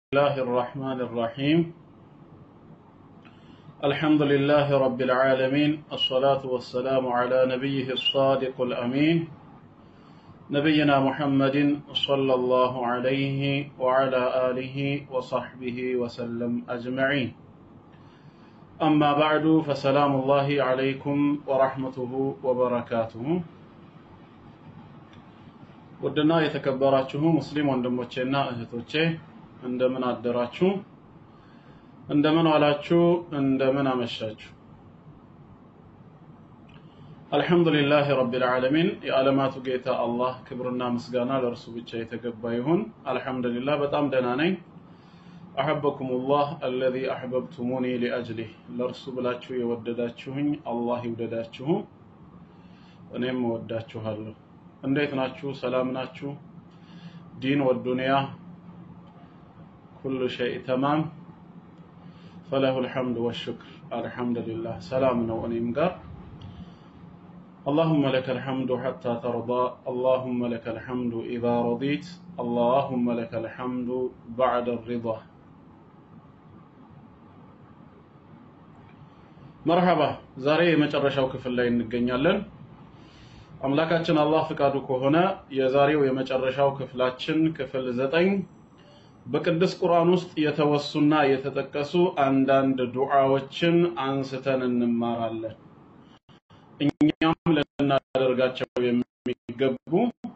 الله الرحمن الرحيم الحمد لله رب العالمين الصلاة والسلام على نبيه الصادق الأمين نبينا محمد صلى الله عليه وعلى آله وصحبه وسلم أجمعين أما بعد فسلام الله عليكم ورحمته وبركاته ውድና የተከበራችሁ ሙስሊም ወንድሞቼና እህቶቼ እንደምን አደራችሁ? እንደምን ዋላችሁ? እንደምን አመሻችሁ? አልሐምዱሊላህ ረቢል ዓለሚን የዓለማቱ ጌታ አላህ ክብርና ምስጋና ለእርሱ ብቻ የተገባ ይሁን። አልሐምዱሊላህ በጣም ደህና ነኝ። አሐበኩሙላህ አለዚ አሕበብቱሙኒ ሊአጅሊህ ለእርሱ ብላችሁ የወደዳችሁኝ አላህ ይውደዳችሁ፣ እኔም እወዳችኋለሁ። እንዴት ናችሁ? ሰላም ናችሁ? ዲን ወዱንያ ኩሉ ሸይ ተማም ፈለሁ ልሐምድ ወሽክር አልሐምዱሊላህ ሰላም ነው እኔም ጋር اللهم لك الحمد حتى ترضى اللهم لك الحمد إذا رضيت اللهم لك الحمد بعد الرضا መርሐባ ዛሬ የመጨረሻው ክፍል ላይ እንገኛለን አምላካችን አላህ ፍቃዱ ከሆነ የዛሬው የመጨረሻው ክፍላችን ክፍል ዘጠኝ በቅዱስ ቁርአን ውስጥ የተወሱና የተጠቀሱ አንዳንድ ዱዓዎችን አንስተን እንማራለን። እኛም ልናደርጋቸው የሚገቡ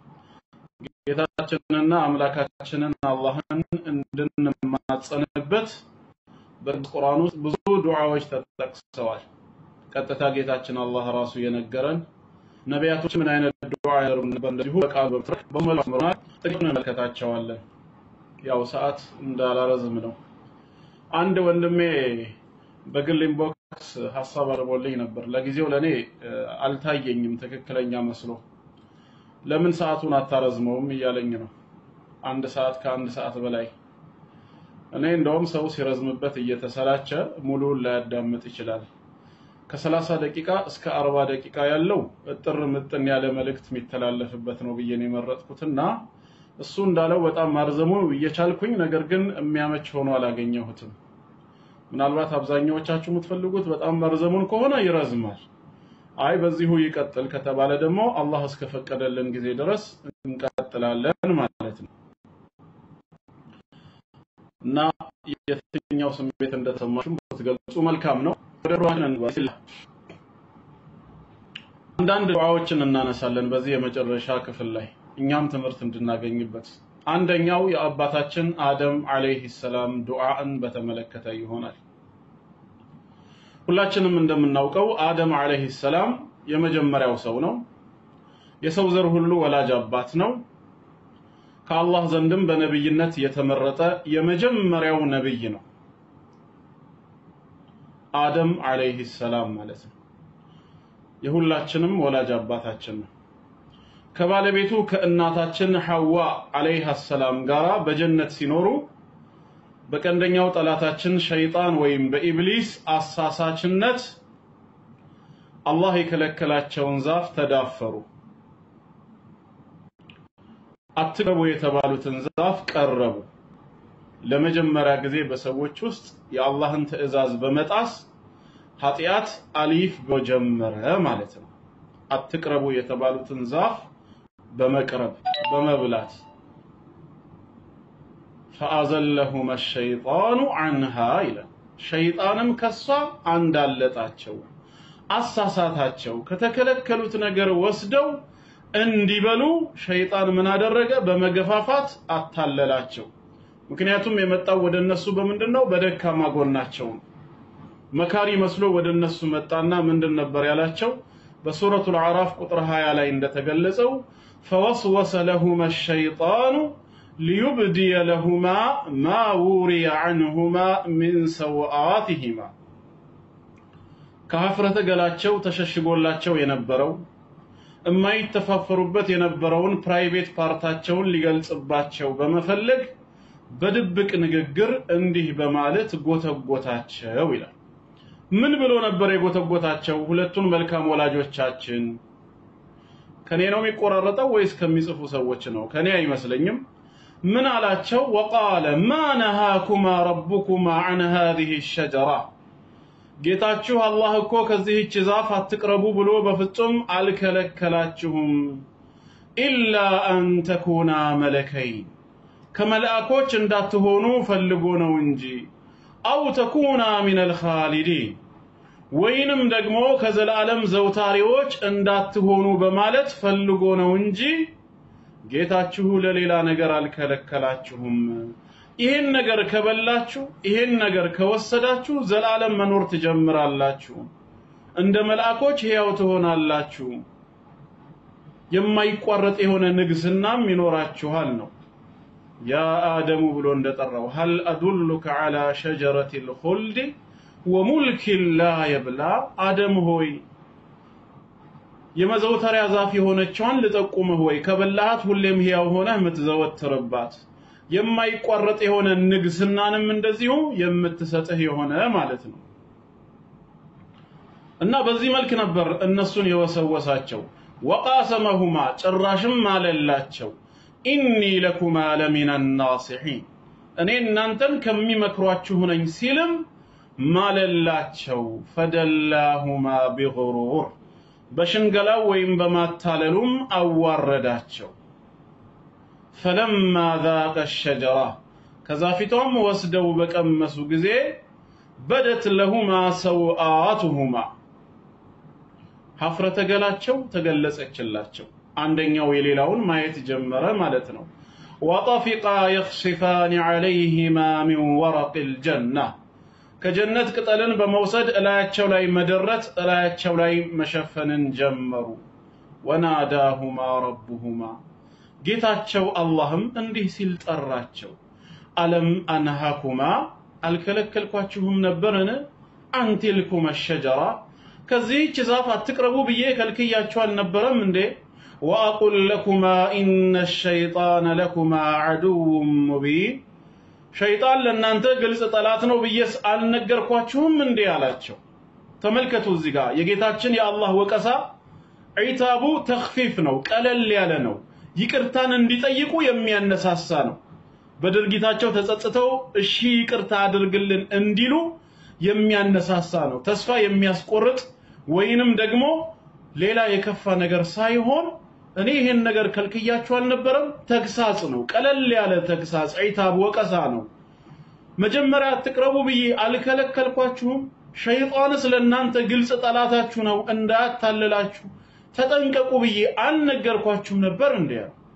ጌታችንንና አምላካችንን አላህን እንድንማጸንበት በቅዱስ ቁርአን ውስጥ ብዙ ዱዓዎች ተጠቅሰዋል። ቀጥታ ጌታችን አላህ ራሱ የነገረን ነቢያቶች ምን አይነት ዱዓ ያደርጉ ነበር እንደዚሁ በቃል በትረክ በመላው ጥቂት እንመለከታቸዋለን። ያው ሰዓት እንዳላረዝም ነው። አንድ ወንድሜ በግል ኢንቦክስ ሀሳብ አቅርቦልኝ ነበር። ለጊዜው ለኔ አልታየኝም ትክክለኛ መስሎ። ለምን ሰዓቱን አታረዝመውም እያለኝ ነው። አንድ ሰዓት ከአንድ ሰዓት በላይ እኔ እንደውም ሰው ሲረዝምበት እየተሰላቸ ሙሉውን ላያዳምጥ ይችላል። ከሰላሳ ደቂቃ እስከ አርባ ደቂቃ ያለው እጥር ምጥን ያለ መልእክት የሚተላለፍበት ነው ብዬ ነው የመረጥኩትና እሱ እንዳለው በጣም ማርዘሙ እየቻልኩኝ ነገር ግን የሚያመች ሆኖ አላገኘሁትም። ምናልባት አብዛኛዎቻችሁ የምትፈልጉት በጣም መርዘሙን ከሆነ ይረዝማል። አይ በዚሁ ይቀጥል ከተባለ ደግሞ አላህ እስከፈቀደልን ጊዜ ድረስ እንቀጥላለን ማለት ነው እና የትኛው ስሜት እንደተሰማችሁ ብትገልጹ መልካም ነው። ወደ ሩዋን እንግባ። አንዳንድ ዱዓዎችን እናነሳለን በዚህ የመጨረሻ ክፍል ላይ እኛም ትምህርት እንድናገኝበት። አንደኛው የአባታችን አደም አለይሂ ሰላም ዱዓን በተመለከተ ይሆናል። ሁላችንም እንደምናውቀው አደም አለይሂ ሰላም የመጀመሪያው ሰው ነው። የሰው ዘር ሁሉ ወላጅ አባት ነው። ከአላህ ዘንድም በነብይነት የተመረጠ የመጀመሪያው ነብይ ነው። አደም አለይሂ ሰላም ማለት ነው። የሁላችንም ወላጅ አባታችን ነው። ከባለቤቱ ከእናታችን ሐዋ አለይሃ ሰላም ጋራ በጀነት ሲኖሩ በቀንደኛው ጠላታችን ሸይጣን ወይም በኢብሊስ አሳሳችነት አላህ የከለከላቸውን ዛፍ ተዳፈሩ። አትቅረቡ የተባሉትን ዛፍ ቀረቡ። ለመጀመሪያ ጊዜ በሰዎች ውስጥ የአላህን ትዕዛዝ በመጣስ ኃጢአት አሊፍ በጀመረ ማለት ነው። አትቅረቡ የተባሉትን ዛፍ በመቅረብ በመብላት ፈአዘለሁመ ሸይጣኑ አንሃ ይላል። ሸይጣንም ከሷ አንዳለጣቸው፣ አሳሳታቸው። ከተከለከሉት ነገር ወስደው እንዲበሉ ሸይጣን ምን አደረገ? በመገፋፋት አታለላቸው። ምክንያቱም የመጣው ወደ እነሱ በምንድን ነው? በደካማ ጎናቸው ነው። መካሪ መስሎ ወደ እነሱ መጣና ምንድን ነበር ያላቸው? በሱረቱል አዕራፍ ቁጥር 20 ላይ እንደተገለጸው ፈወስወሰ ለሁማ ሸይጣኑ ሊዩብድየ ለሁማ ማ ውሪየ ዐንሁማ ሚን ሰውአቲሂማ ከሀፍረተ ገላቸው ተሸሽጎላቸው የነበረው የማይተፋፈሩበት የነበረውን ፕራይቬት ፓርታቸውን ሊገልጽባቸው በመፈለግ በድብቅ ንግግር እንዲህ በማለት ጎተጎታቸው ይላል። ምን ብሎ ነበር የጎተጎታቸው? ሁለቱን መልካም ወላጆቻችን ከኔ ነው የሚቆራረጠው ወይስ ከሚጽፉ ሰዎች ነው? ከኔ አይመስለኝም። ምን አላቸው? ወቃለ ማ ነሃኩማ ረቡኩማ ዐን ሃዚህ ሸጀራ ጌታችሁ አላህ እኮ ከዚህች ዛፍ አትቅረቡ ብሎ በፍጹም አልከለከላችሁም። ኢላ አን ተኩና መለከይን ከመልአኮች እንዳትሆኑ ፈልጎ ነው እንጂ አው ተኩና ሚነል ኻሊዲን ወይንም ደግሞ ከዘላለም ዘውታሪዎች እንዳትሆኑ በማለት ፈልጎ ነው እንጂ ጌታችሁ ለሌላ ነገር አልከለከላችሁም። ይህን ነገር ከበላችሁ፣ ይህን ነገር ከወሰዳችሁ ዘላለም መኖር ትጀምራላችሁ፣ እንደ መልአኮች ሕያው ትሆናላችሁ፣ የማይቋረጥ የሆነ ንግስናም ይኖራችኋል ነው። ያ አደሙ ብሎ እንደጠራው ሀል አዱሉከ ዐላ ሸጀረቲል ኹልድ ወሙልኪን ላ የብላ አደም ሆይ የመዘውተሪያ ዛፍ የሆነችዋን ልጠቁምህ ወይ ከበላሃት ሁሌም ሕያው ሆነህ የምትዘወትርባት የማይቋረጥ የሆነ ንግስናንም እንደዚሁ የምትሰጥህ የሆነ ማለት ነው። እና በዚህ መልክ ነበር እነሱን የወሰወሳቸው። ወቃሰመሁማ ጭራሽም ማለላቸው ኢኒ ለኩማ ለሚነ ናሲሒን እኔ እናንተን ከሚመክሯችሁ ነኝ ሲልም ማለላቸው። ፈደላሁማ ቢጉሩር በሽንገላው ወይም በማታለሉም አዋረዳቸው። ፈለማ ዛቀ ሸጀራ ከዛፊቷም ወስደው በቀመሱ ጊዜ በደት ለሁማ ሰውአቱሁማ ሀፍረተ ገላቸው ተገለጸችላቸው። አንደኛው የሌላውን ማየት ጀመረ ማለት ነው። ወጠፊቃ የኽሲፋን ዐለይሂማ ሚን ወረቂል ጀና ከጀነት ቅጠልን በመውሰድ እላያቸው ላይ መደረት እላያቸው ላይ መሸፈንን ጀመሩ። ወናዳሁማ ረቡሁማ ጌታቸው አላህም እንዲህ ሲል ጠራቸው፣ አለም አንሃኩማ አልከለከልኳችሁም ነበርን? አንቲልኩመ ሸጀራ ከዚህች ዛፍ አትቅረቡ ብዬ ከልክያችሁ አልነበረም እንዴ? ወአቁል ለኩማ ኢነ ሸይጣነ ለኩማ ዐዱውን ሙቢን ሸይጣን ለእናንተ ግልጽ ጠላት ነው ብዬስ አልነገርኳችሁም እንዴ አላቸው። ተመልከቱ እዚህ ጋር የጌታችን የአላህ ወቀሳ ዒታቡ ተኽፊፍ ነው፣ ቀለል ያለ ነው። ይቅርታን እንዲጠይቁ የሚያነሳሳ ነው። በድርጊታቸው ተጸጽተው እሺ ይቅርታ አድርግልን እንዲሉ የሚያነሳሳ ነው። ተስፋ የሚያስቆርጥ ወይንም ደግሞ ሌላ የከፋ ነገር ሳይሆን እኔ ይሄን ነገር ከልክያችሁ አልነበረም፣ ተግሳጽ ነው። ቀለል ያለ ተግሳጽ፣ ዒታብ ወቀሳ ነው። መጀመሪያ አትቅረቡ ብዬ አልከለከልኳችሁም? ሸይጣንስ ለእናንተ ግልጽ ጠላታችሁ ነው፣ እንዳያታልላችሁ ተጠንቀቁ ብዬ አልነገርኳችሁም ነበር እንዴ?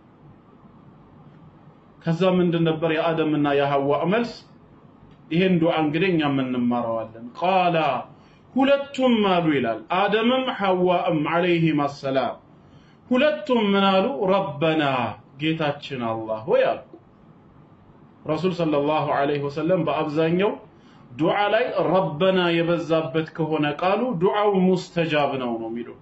ከዛ ምንድን ነበር የአደምና የሐዋ መልስ? ይሄን ዱዓ እንግዲህ እኛም እንማረዋለን። ቃላ ሁለቱም አሉ ይላል አደምም ሐዋም ዐለይሂም አሰላም ሁለቱም ምን አሉ? ረበና ጌታችን አላህ ሆይ አሉ። ረሱል ሰለላሁ ዐለይሂ ወሰለም በአብዛኛው ዱዓ ላይ ረበና የበዛበት ከሆነ ቃሉ ዱዓው ሙስተጃብ ነው ነው የሚለው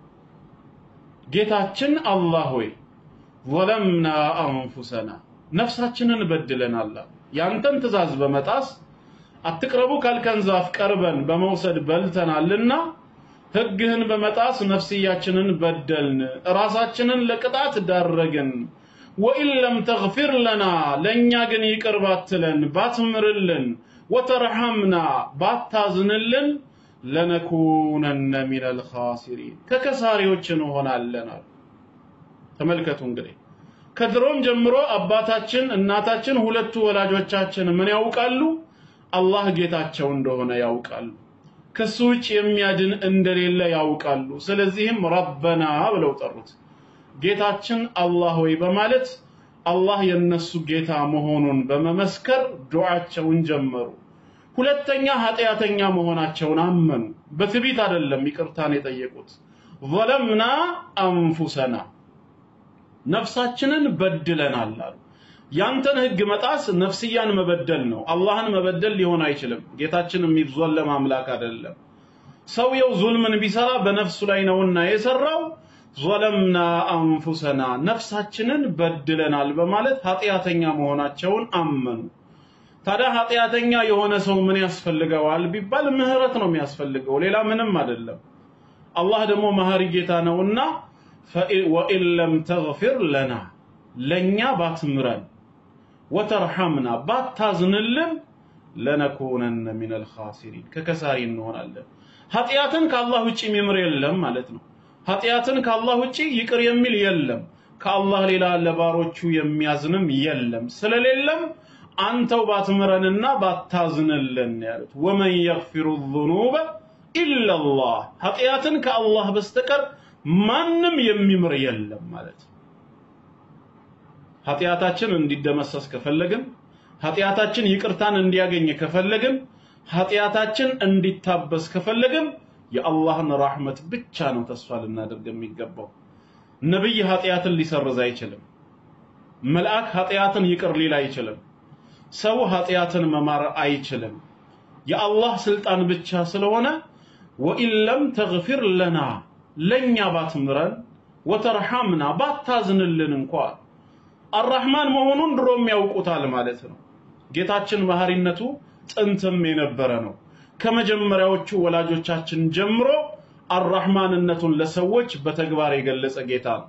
ጌታችን አላህ ሆይ ዘለምና አንፉሰና ነፍሳችንን በድለናል። ያንተን ትእዛዝ በመጣስ አትቅረቡ ካልከን ዛፍ ቀርበን በመውሰድ በልተናልና ሕግህን በመጣስ ነፍስያችንን በደልን፣ ራሳችንን ለቅጣት ዳረግን። ወኢን ለም ተግፊር ለና ለእኛ ግን ይቅር ባትለን ባትምርልን፣ ወተርሐምና ባታዝንልን ለነኩነነ ሚነል ኻሲሪን ከከሳሪዎች እንሆናለን አሉ። ተመልከቱ እንግዲህ ከድሮም ጀምሮ አባታችን እናታችን ሁለቱ ወላጆቻችን ምን ያውቃሉ? አላህ ጌታቸው እንደሆነ ያውቃሉ። ከሱ ውጭ የሚያድን እንደሌለ ያውቃሉ። ስለዚህም ረበና ብለው ጠሩት። ጌታችን አላህ ሆይ በማለት አላህ የነሱ ጌታ መሆኑን በመመስከር ዱዓቸውን ጀመሩ። ሁለተኛ ኃጢአተኛ መሆናቸውን አመኑ። በትዕቢት አይደለም ይቅርታን የጠየቁት። ዘለምና አንፉሰና ነፍሳችንን በድለናል አሉ። ያንተን ህግ መጣስ ነፍስያን መበደል ነው። አላህን መበደል ሊሆን አይችልም። ጌታችን የሚዘለም አምላክ አይደለም። ሰውየው ዙልምን ቢሰራ በነፍሱ ላይ ነውና የሰራው። ዘለምና አንፉሰና ነፍሳችንን በድለናል በማለት ኃጢአተኛ መሆናቸውን አመኑ። ታዲያ ኃጢአተኛ የሆነ ሰው ምን ያስፈልገዋል ቢባል ምህረት ነው የሚያስፈልገው፣ ሌላ ምንም አይደለም። አላህ ደግሞ መሐሪ ጌታ ነውና ወኢን ለም ተግፊር ለና ለኛ ባትምረን ወተርሐምና ባታዝንልን ለነኩነነ ሚነል ኻሲሪን ከከሳሪ እንሆናለን። ኃጢአትን ከአላህ ውጭ የሚምር የለም ማለት ነው። ኃጢአትን ከአላህ ውጭ ይቅር የሚል የለም። ከአላህ ሌላ ለባሮቹ የሚያዝንም የለም። ስለሌለም አንተው ባትምረንና ባታዝንልን ያሉት ወመን የግፊሩ ዙኑበ ኢለላህ ኃጢአትን ከአላህ በስተቀር ማንም የሚምር የለም ማለት ነው። ኃጢአታችን እንዲደመሰስ ከፈለግን ኃጢአታችን ይቅርታን እንዲያገኝ ከፈለግን ኃጢአታችን እንዲታበስ ከፈለግን የአላህን ራህመት ብቻ ነው ተስፋ ልናደርግ የሚገባው። ነብይ ኃጢአትን ሊሰርዝ አይችልም። መልአክ ኃጢአትን ይቅር ሊል አይችልም። ሰው ኃጢአትን መማር አይችልም። የአላህ ስልጣን ብቻ ስለሆነ ወኢን ለም ተግፊር ለና ለኛ ባትምረን ወተርሐምና ባታዝንልን እንኳ አራህማን መሆኑን ድሮም ያውቁታል ማለት ነው። ጌታችን መሐሪነቱ ጥንትም የነበረ ነው። ከመጀመሪያዎቹ ወላጆቻችን ጀምሮ አራህማንነቱን ለሰዎች በተግባር የገለጸ ጌታ ነው።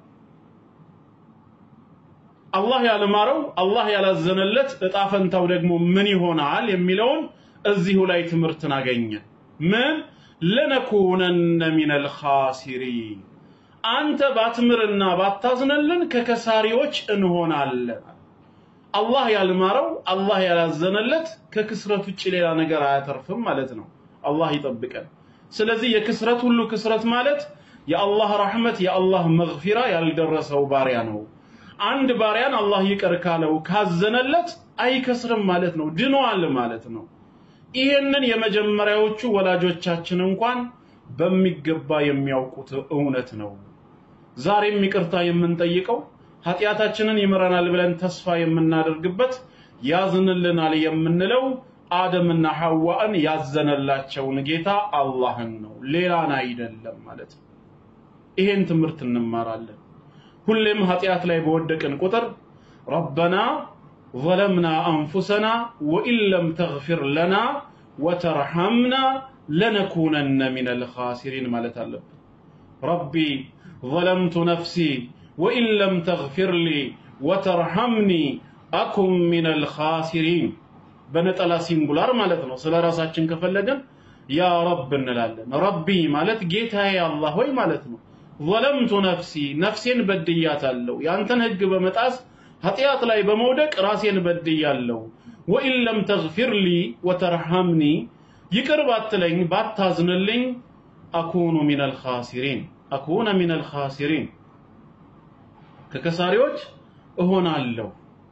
አላህ ያልማረው አላህ ያላዘነለት እጣ ፈንታው ደግሞ ምን ይሆናል የሚለውን እዚሁ ላይ ትምህርትን አገኘን። ምን ለነኩነነ ሚነል ኻሲሪን አንተ ባትምርና ባታዝነልን ከከሳሪዎች እንሆናለን። አላህ ያልማረው አላህ ያላዘነለት ከክስረት ውጭ ሌላ ነገር አያተርፍም ማለት ነው። አላህ ይጠብቀን። ስለዚህ የክስረት ሁሉ ክስረት ማለት የአላህ ረሕመት የአላህ መግፊራ ያልደረሰው ባሪያ ነው። አንድ ባሪያን አላህ ይቅር ካለው ካዘነለት አይከስርም ማለት ነው፣ ድኗል ማለት ነው። ይሄንን የመጀመሪያዎቹ ወላጆቻችን እንኳን በሚገባ የሚያውቁት እውነት ነው። ዛሬም ይቅርታ የምንጠይቀው ኃጢአታችንን ይምረናል ብለን ተስፋ የምናደርግበት ያዝንልናል የምንለው አደምና ሐዋን ያዘነላቸውን ጌታ አላህን ነው፣ ሌላን አይደለም ማለት ነው። ይሄን ትምህርት እንማራለን። ሁሌም ኃጢአት ላይ በወደቅን ቁጥር ረበና ظለምና አንፉሰና ወኢን ለም ተግፊር ለና ወተርሐምና ለነኩነነ ሚነል ኻሲሪን ማለት አለብን። ረቢ ظለምቱ ነፍሲ ወኢን ለም ተግፊር ሊ ወተርሐምኒ አኩን ሚነል ኻሲሪን በነጠላ ሲንጉላር ማለት ነው። ስለ ራሳችን ከፈለገን ያ ረብ እንላለን። ረቢ ማለት ጌታዬ አላህ ሆይ ማለት ነው። ظለምቱ ነፍሲ ነፍሴን በድያታለሁ። ያንተን ህግ በመጣስ ኃጢአት ላይ በመውደቅ ራሴን በድያለሁ። ወኢን ለም ተግፊር ሊ ወተርሐምኒ ይቅር ባትለኝ ባታዝንልኝ አኩኑ ሚነል ኻሲሪን አኩነ ሚነል ኻሲሪን ከከሳሪዎች እሆናለሁ።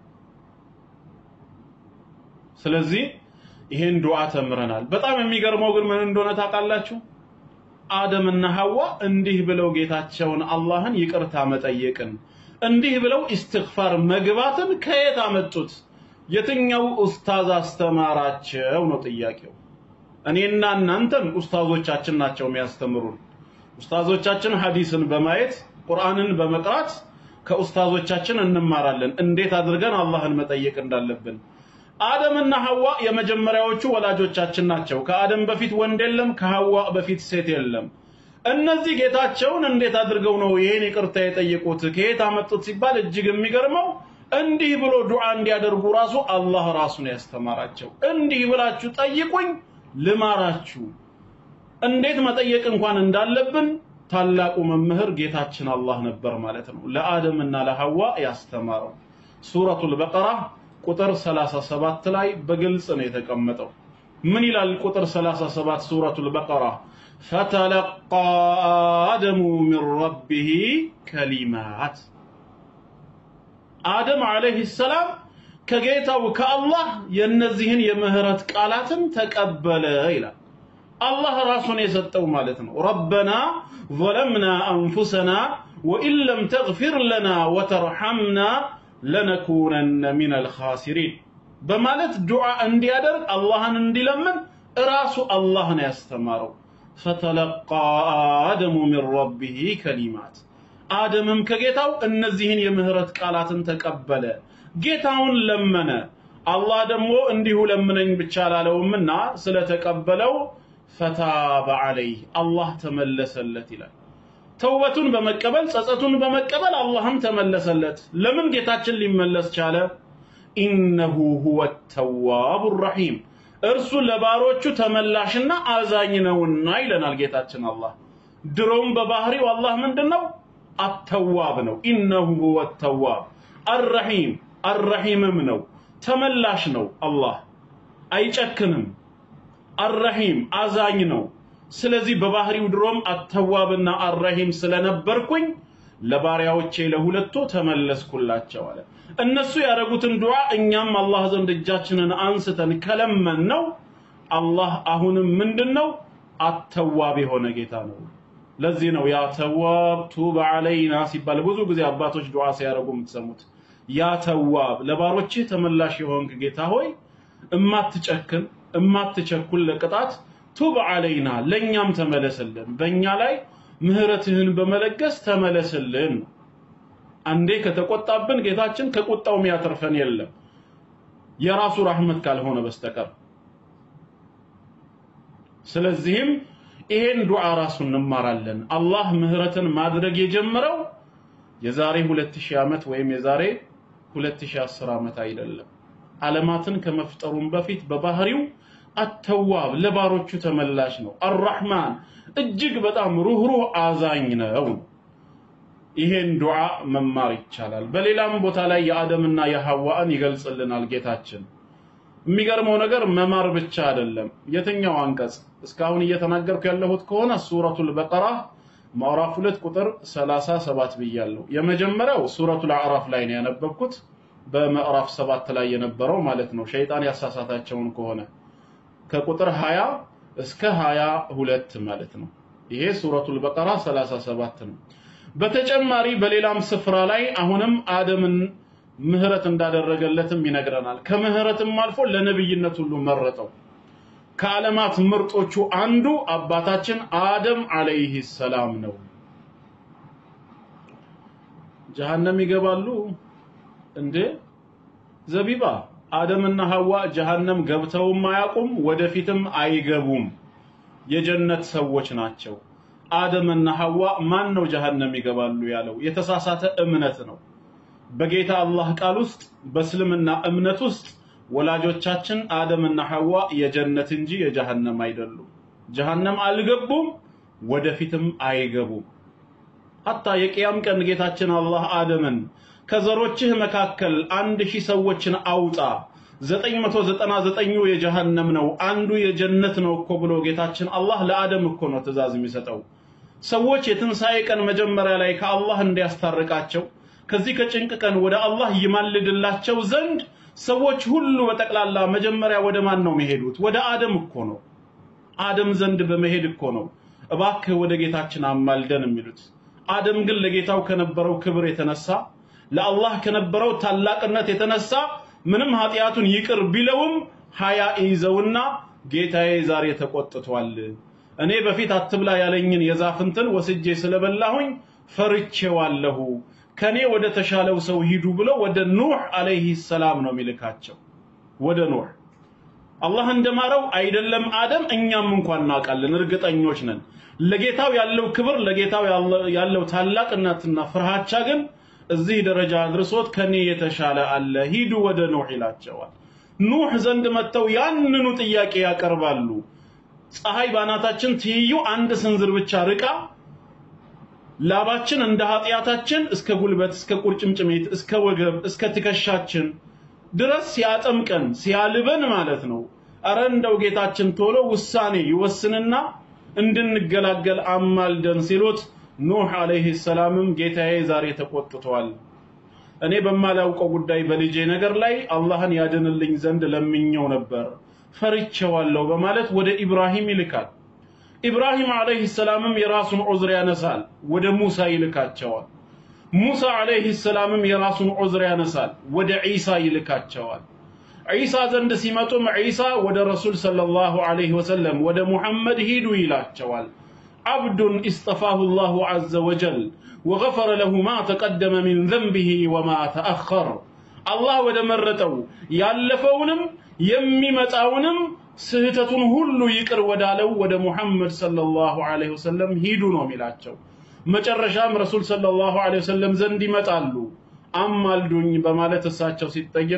ስለዚህ ይሄን ዱዓ ተምረናል። በጣም የሚገርመው ግን ምን እንደሆነ ታውቃላችሁ? አደምና ሐዋ እንዲህ ብለው ጌታቸውን አላህን ይቅርታ መጠየቅን እንዲህ ብለው ኢስትግፋር መግባትን ከየት አመጡት? የትኛው ኡስታዝ አስተማራቸው ነው ጥያቄው። እኔና እናንተን ኡስታዞቻችን ናቸው የሚያስተምሩን። ኡስታዞቻችን ሐዲስን በማየት ቁርአንን በመቅራት ከኡስታዞቻችን እንማራለን እንዴት አድርገን አላህን መጠየቅ እንዳለብን። አደምና ሐዋ የመጀመሪያዎቹ ወላጆቻችን ናቸው። ከአደም በፊት ወንድ የለም፣ ከሐዋ በፊት ሴት የለም። እነዚህ ጌታቸውን እንዴት አድርገው ነው ይሄን ይቅርታ የጠየቁት? ከየት አመጡት ሲባል እጅግ የሚገርመው እንዲህ ብሎ ዱዓ እንዲያደርጉ ራሱ አላህ ራሱን ያስተማራቸው። እንዲህ ብላችሁ ጠይቁኝ ልማራችሁ። እንዴት መጠየቅ እንኳን እንዳለብን ታላቁ መምህር ጌታችን አላህ ነበር ማለት ነው። ለአደምና ለሐዋ ያስተማረው ሱረቱል በቀራ ቁጥር 37 ላይ በግልጽ ነው የተቀመጠው። ምን ይላል ቁጥር 37 ሱረቱል በቀራ ፈተለቃ አደሙ ሚን ረቢህ ከሊማት አደም ዓለይሂ ሰላም ከጌታው ከአላህ የእነዚህን የምህረት ቃላትን ተቀበለ ይላል። አላህ ራሱን የሰጠው ማለት ነው። ረበና ظለምና አንፉሰና ወኢን ለም ተግፊር ለና ወተርሐምና ለነኩነነ ሚነል ኻሲሪን በማለት ዱዓ እንዲያደርግ አላህን እንዲለምን እራሱ አላህ ነው ያስተማረው። ፈተለቃ አደሙ ሚን ረቢህ ከሊማት አደምም ከጌታው እነዚህን የምህረት ቃላትን ተቀበለ። ጌታውን ለመነ። አላህ ደግሞ እንዲሁ ለምነኝ ብቻ አላለውምና ስለተቀበለው ፈታበ ዐለይህ አላህ ተመለሰለት ይላል። ተውበቱን በመቀበል ጸጸቱን በመቀበል አላህም ተመለሰለት። ለምን ጌታችን ሊመለስ ቻለ? ኢነሁ ሁወ ተዋቡ ረሒም እርሱ ለባሮቹ ተመላሽና አዛኝ ነውና ይለናል ጌታችን አላህ። ድሮም በባህሪው አላህ ምንድን ነው? አተዋብ ነው። ኢነሁ ሁወ ተዋብ አረሒም አረሒምም ነው። ተመላሽ ነው። አላህ አይጨክንም። አረሒም አዛኝ ነው። ስለዚህ በባህሪው ድሮም አተዋብና አረሂም ስለነበርኩኝ ለባሪያዎቼ ለሁለቱ ተመለስኩላቸው አለ። እነሱ ያደረጉትን ዱዓ እኛም አላህ ዘንድ እጃችንን አንስተን ከለመን ነው አላህ አሁንም ምንድን ነው አተዋብ የሆነ ጌታ ነው። ለዚህ ነው ያ ተዋብ ቱብ አለይና ሲባል ብዙ ጊዜ አባቶች ዱዓ ሲያደርጉ የምትሰሙት። ያ ተዋብ ለባሮችህ ተመላሽ የሆንክ ጌታ ሆይ እማትጨክን እማትቸኩል ለቅጣት ቱብ አለይና ለእኛም ተመለስልን፣ በእኛ ላይ ምህረትህን በመለገስ ተመለስልን። አንዴ ከተቆጣብን ጌታችን ከቁጣው የሚያተርፈን የለም የራሱ ራህመት ካልሆነ በስተቀር። ስለዚህም ይሄን ዱዓ ራሱ እንማራለን። አላህ ምህረትን ማድረግ የጀመረው የዛሬ 2000 ዓመት ወይም የዛሬ 2010 ዓመት አይደለም። ዓለማትን ከመፍጠሩም በፊት በባህሪው አተዋብ ለባሮቹ ተመላሽ ነው። አራህማን እጅግ በጣም ሩህሩህ አዛኝ ነው። ይሄን ዱዓ መማር ይቻላል። በሌላም ቦታ ላይ የአደምና የሐዋን ይገልጽልናል ጌታችን። የሚገርመው ነገር መማር ብቻ አይደለም። የትኛው አንቀጽ እስካሁን እየተናገርኩ ያለሁት ከሆነ ሱረቱል በቀራ ምዕራፍ ሁለት ቁጥር 37 ብያለሁ። የመጀመሪያው ሱረቱል አዕራፍ ላይ ነው ያነበብኩት በምዕራፍ ሰባት ላይ የነበረው ማለት ነው። ሸይጣን ያሳሳታቸውን ከሆነ ከቁጥር 20 እስከ 22 ማለት ነው። ይሄ ሱረቱል በቀራ 37 ነው። በተጨማሪ በሌላም ስፍራ ላይ አሁንም አደምን ምህረት እንዳደረገለትም ይነግረናል። ከምህረትም አልፎ ለነብይነት ሁሉ መረጠው። ከዓለማት ምርጦቹ አንዱ አባታችን አደም አለይሂ ሰላም ነው። ጀሃነም ይገባሉ እንዴ? ዘቢባ አደምና ሐዋ ጀሃነም ገብተውም አያውቁም፣ ወደፊትም አይገቡም። የጀነት ሰዎች ናቸው። አደምና ሐዋ ማን ነው ጀሃነም ይገባሉ ያለው? የተሳሳተ እምነት ነው። በጌታ አላህ ቃል ውስጥ በእስልምና እምነት ውስጥ ወላጆቻችን አደምና ሐዋ የጀነት እንጂ የጀሃነም አይደሉም። ጀሃነም አልገቡም፣ ወደፊትም አይገቡም። ሀታ የቅያም ቀን ጌታችን አላህ አደምን ከዘሮችህ መካከል አንድ ሺህ ሰዎችን አውጣ፣ ዘጠኝ መቶ ዘጠና ዘጠኙ የጀሃነም ነው፣ አንዱ የጀነት ነው እኮ ብሎ ጌታችን አላህ ለአደም እኮ ነው ትእዛዝ የሚሰጠው። ሰዎች የትንሣኤ ቀን መጀመሪያ ላይ ከአላህ እንዲያስታርቃቸው ከዚህ ከጭንቅ ቀን ወደ አላህ ይማልድላቸው ዘንድ ሰዎች ሁሉ በጠቅላላ መጀመሪያ ወደ ማን ነው የሚሄዱት? ወደ አደም እኮ ነው። አደም ዘንድ በመሄድ እኮ ነው እባክህ ወደ ጌታችን አማልደን የሚሉት። አደም ግን ለጌታው ከነበረው ክብር የተነሳ ለአላህ ከነበረው ታላቅነት የተነሳ ምንም ኃጢአቱን ይቅር ቢለውም ሀያ ይዘውና ጌታዬ ዛሬ ተቆጥቷል፣ እኔ በፊት አትብላ ያለኝን የዛፍ እንትን ወስጄ ስለበላሁኝ ፈርቼዋለሁ፣ ከኔ ወደ ተሻለው ሰው ሂዱ ብሎ ወደ ኑህ አለይሂ ሰላም ነው የሚልካቸው። ወደ ኑህ አላህ እንደማረው አይደለም አደም፣ እኛም እንኳን እናውቃለን፣ እርግጠኞች ነን። ለጌታው ያለው ክብር ለጌታው ያለው ታላቅነትና ፍርሃቻ ግን እዚህ ደረጃ አድርሶት ከኔ የተሻለ አለ፣ ሂዱ ወደ ኑህ ይላቸዋል። ኑህ ዘንድ መጥተው ያንኑ ጥያቄ ያቀርባሉ። ፀሐይ ባናታችን ትይዩ አንድ ስንዝር ብቻ ርቃ ላባችን እንደ ኃጢአታችን እስከ ጉልበት፣ እስከ ቁርጭምጭሚት፣ እስከ ወገብ፣ እስከ ትከሻችን ድረስ ሲያጠምቀን ሲያልበን ማለት ነው። አረ እንደው ጌታችን ቶሎ ውሳኔ ይወስንና እንድንገላገል አማልደን ሲሉት ኑህ አለይሂ ሰላምም ጌታዬ ዛሬ ተቆጥቷል፣ እኔ በማላውቀው ጉዳይ በልጄ ነገር ላይ አላህን ያድንልኝ ዘንድ ለምኘው ነበር ፈርቼዋለሁ በማለት ወደ ኢብራሂም ይልካል። ኢብራሂም አለይሂ ሰላምም የራሱን ዑዝር ያነሳል፣ ወደ ሙሳ ይልካቸዋል። ሙሳ አለይሂ ሰላምም የራሱን ዑዝር ያነሳል፣ ወደ ዒሳ ይልካቸዋል። ዒሳ ዘንድ ሲመጡም ዒሳ ወደ ረሱል ሰለላሁ ዐለይሂ ወሰለም ወደ ሙሐመድ ሂዱ ይላቸዋል። ዓብዱን ኢስጠፋሁ ላሁ ዐዘ ወጀል ወገፈረ ለሁ ማ ተቀደመ ሚን ዘንቢሂ ወማ ተአኸር። አላህ ወደ መረጠው ያለፈውንም የሚመጣውንም ስህተቱን ሁሉ ይቅር ወዳለው ወደ ሙሐመድ ሰለላሁ ዐለይሂ ወሰለም ሂዱ ነው የሚላቸው። መጨረሻም ረሱል ሰለላሁ ዐለይሂ ወሰለም ዘንድ ይመጣሉ። አማልዱኝ በማለት እሳቸው ሲጠየቁ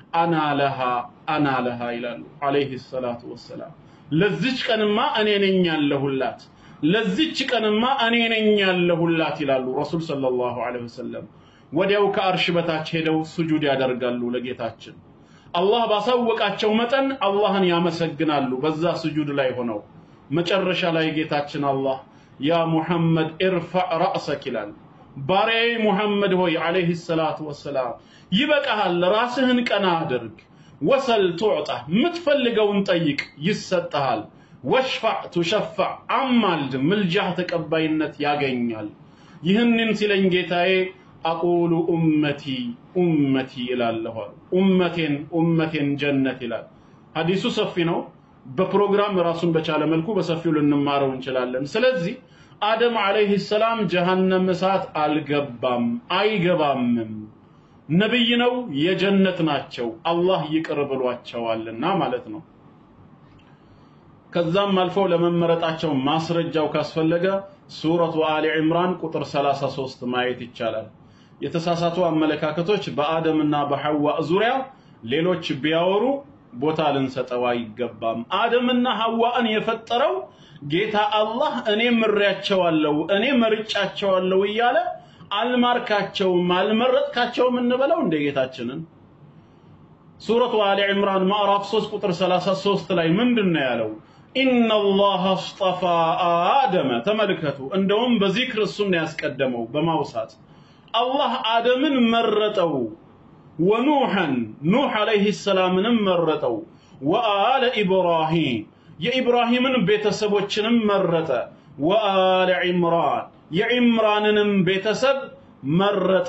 አና ለሃ አና ለሃ ይላሉ አለይሂ ሰላቱ ወሰላም። ለዚች ቀንማ እኔ ነኝ ያለሁላት፣ ለዚች ቀንማ እኔ ነኝ ያለሁላት ይላሉ ረሱል ሰለላሁ ዐለይሂ ወሰለም። ወዲያው ከአርሽ በታች ሄደው ስጁድ ያደርጋሉ ለጌታችን። አላህ ባሳወቃቸው መጠን አላህን ያመሰግናሉ በዛ ስጁድ ላይ ሆነው። መጨረሻ ላይ ጌታችን አላህ ያ ሙሐመድ ኢርፋዕ ረእሰክ ይላል። ባሪያዬ ሙሐመድ ሆይ አለይሂ ሰላቱ ወሰላም ይበቃሃል፣ ራስህን ቀና አድርግ። ወሰል ቱዕጣ፣ የምትፈልገውን ጠይቅ ይሰጠሃል። ወሽፋዕ ቱሸፋዕ፣ አማልድ፣ ምልጃህ ተቀባይነት ያገኛል። ይህንን ሲለኝ ጌታዬ አቁሉ ኡመቲ ኡመቲ ይላለሁ አሉ። ኡመቴን ኡመቴን ጀነት ይላል። ሐዲሱ ሰፊ ነው። በፕሮግራም ራሱን በቻለ መልኩ በሰፊው ልንማረው እንችላለን። ስለዚህ አደም አለይሂ ሰላም ጀሃነም እሳት አልገባም አይገባምም። ነብይ ነው፣ የጀነት ናቸው። አላህ ይቅር ብሏቸዋልና ማለት ነው። ከዛም አልፈው ለመመረጣቸው ማስረጃው ካስፈለገ ሱረቱ አሊ ዕምራን ቁጥር 33 ማየት ይቻላል። የተሳሳቱ አመለካከቶች በአደምና በሐዋ ዙሪያ ሌሎች ቢያወሩ ቦታ ልንሰጠው አይገባም። አደምና ሐዋን የፈጠረው ጌታ አላህ እኔ ምሬያቸዋለሁ፣ እኔ መርጫቸዋለሁ እያለ አልማርካቸውም፣ አልመረጥካቸውም እንበለው እንደ ጌታችንን። ሱረቱ አሊ ዕምራን ማዕራፍ 3 ቁጥር 33 ላይ ምንድን ነው ያለው? ኢነላህ አስጠፋ አደመ። ተመልከቱ፣ እንደውም በዚክር እሱን ነው ያስቀደመው በማውሳት አላህ አደምን መረጠው። ወኑሐን ኑሕ ዓለይሂ ሰላምንም መረጠው። ወአለ ኢብራሂም የኢብራሂምን ቤተሰቦችንም መረጠ። ወአለ ዒምራን የዒምራንንም ቤተሰብ መረጠ።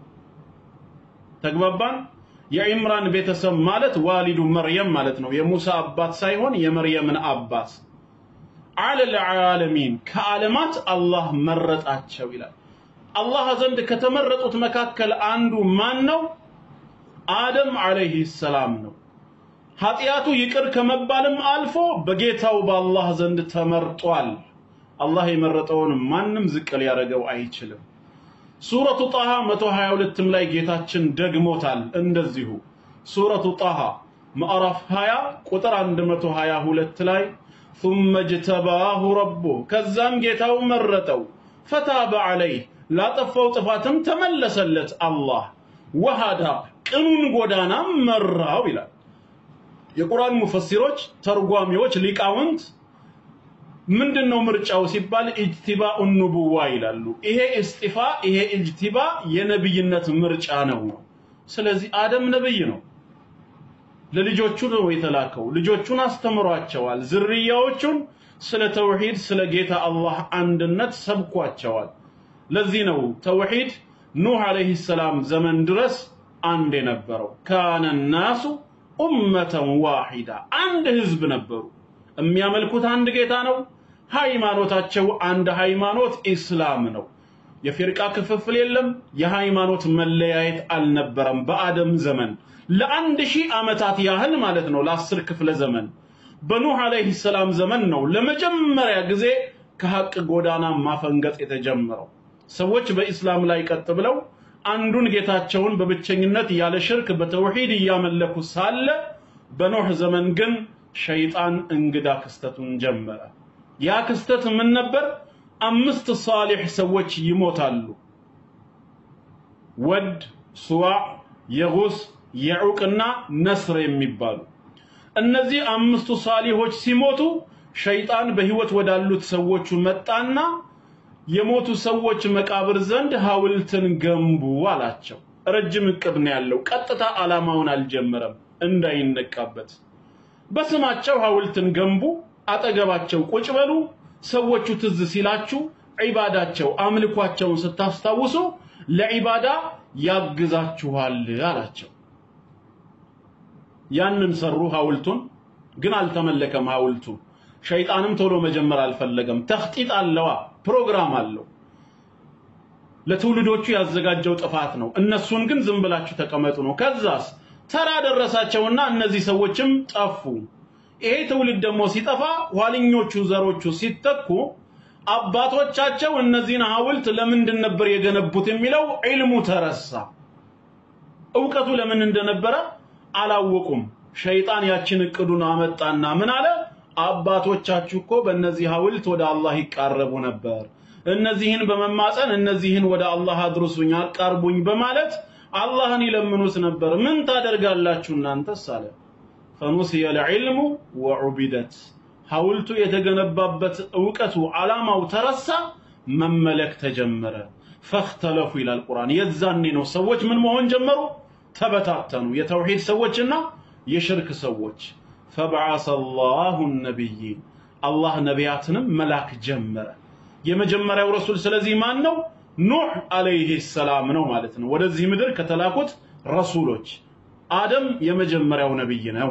ተግባባን? የዒምራን ቤተሰብ ማለት ዋሊዱ መርየም ማለት ነው። የሙሳ አባት ሳይሆን የመርየምን አባት። አለል ዓለሚን ከዓለማት አላህ መረጣቸው ይላል። አላህ ዘንድ ከተመረጡት መካከል አንዱ ማን ነው? አደም አለይሂ ሰላም ነው። ኃጢአቱ ይቅር ከመባልም አልፎ በጌታው በአላህ ዘንድ ተመርጧል። አላህ የመረጠውን ማንም ዝቅ ሊያደርገው አይችልም። ሱረቱ ጣሃ 122ም ላይ ጌታችን ደግሞታል። እንደዚሁ ሱረቱ ጣሃ ምዕራፍ 20 ቁጥር 122 ላይ ثم اجتباه ربه ከዛም ጌታው መረጠው ፈታበ ዐለይህ ላጠፋው ጥፋትም ተመለሰለት አላህ ወሃዳ ቅኑን ጎዳናም መራው ይላል። የቁርአን ሙፈሲሮች፣ ተርጓሚዎች፣ ሊቃውንት ምንድነው ምርጫው ሲባል ኢጅቲባኡ ኑቡዋ ይላሉ። ይሄ እስጢፋ ይሄ ኢጅቲባ የነብይነት ምርጫ ነው። ስለዚህ አደም ነብይ ነው። ለልጆቹ ነው የተላከው። ልጆቹን አስተምሯቸዋል። ዝርያዎቹን ስለ ተውሂድ ስለ ጌታ አላህ አንድነት ሰብኳቸዋል። ለዚህ ነው ተውሂድ ኑህ አለይሂ ሰላም ዘመን ድረስ አንድ የነበረው። ካነ ናሱ ኡመተን ዋሂዳ አንድ ህዝብ ነበሩ። የሚያመልኩት አንድ ጌታ ነው። ሃይማኖታቸው አንድ ሃይማኖት ኢስላም ነው። የፊርቃ ክፍፍል የለም። የሃይማኖት መለያየት አልነበረም በአደም ዘመን ለአንድ ሺህ ዓመታት ያህል ማለት ነው። ለአስር ክፍለ ዘመን በኑህ አለይሂ ሰላም ዘመን ነው ለመጀመሪያ ጊዜ ከሐቅ ጎዳና ማፈንገጥ የተጀመረው። ሰዎች በኢስላም ላይ ቀጥ ብለው አንዱን ጌታቸውን በብቸኝነት ያለ ሽርክ በተውሂድ እያመለኩ ሳለ በኖህ ዘመን ግን ሸይጣን እንግዳ ክስተቱን ጀመረ። ያ ክስተት ምን ነበር? አምስት ሳሊሕ ሰዎች ይሞታሉ። ወድ፣ ሱዋዕ፣ የጉስ፣ የዑቅና ነስር የሚባሉ እነዚህ አምስቱ ሳሊሆች ሲሞቱ ሸይጣን በህይወት ወዳሉት ሰዎቹ መጣና የሞቱ ሰዎች መቃብር ዘንድ ሐውልትን ገንቡ አላቸው። ረጅም እቅድ ነው ያለው። ቀጥታ ዓላማውን አልጀመረም እንዳይነቃበት። በስማቸው ሐውልትን ገንቡ፣ አጠገባቸው ቁጭ በሉ። ሰዎቹ ትዝ ሲላችሁ ዒባዳቸው አምልኳቸውን ስታስታውሱ ለዒባዳ ያግዛችኋል አላቸው። ያንን ሰሩ ሐውልቱን፣ ግን አልተመለከም ሐውልቱ። ሸይጣንም ቶሎ መጀመር አልፈለገም። ተኽጢጥ አለዋ፣ ፕሮግራም አለው። ለትውልዶቹ ያዘጋጀው ጥፋት ነው። እነሱን ግን ዝም ብላችሁ ተቀመጡ ነው። ከዛስ ተራ ደረሳቸውና እነዚህ ሰዎችም ጠፉ። ይሄ ትውልድ ደግሞ ሲጠፋ ኋለኞቹ ዘሮቹ ሲተኩ አባቶቻቸው እነዚህን ሐውልት ለምንድን ነበር የገነቡት የሚለው ዒልሙ ተረሳ። እውቀቱ ለምን እንደነበረ አላወቁም። ሸይጣን ያችን እቅዱን አመጣና ምን አለ? አባቶቻችሁ እኮ በእነዚህ ሐውልት ወደ አላህ ይቃረቡ ነበር። እነዚህን በመማፀን እነዚህን ወደ አላህ አድርሱኝ፣ አቃርቡኝ በማለት አላህን ይለምኑት ነበር። ምን ታደርጋላችሁ እናንተስ አለ። ፈኑሲየ ልዕልሙ ወዑቢደት ሐውልቱ የተገነባበት እውቀቱ ዓላማው ተረሳ፣ መመለክ ተጀመረ። ፈኽተለፉ ይላል ቁርአን። የዛኔ ነው ሰዎች ምን መሆን ጀመሩ? ተበታተኑ። የተውሂድ ሰዎችና የሽርክ ሰዎች። ፈበዓሰ አላሁ ነቢይን አላህ ነቢያትንም መላክ ጀመረ። የመጀመሪያው ረሱል ስለዚህ ማን ነው? ኑህ አለይሂ ሰላም ነው ማለት ነው። ወደዚህ ምድር ከተላኩት ረሱሎች አደም የመጀመሪያው ነብይ ነው።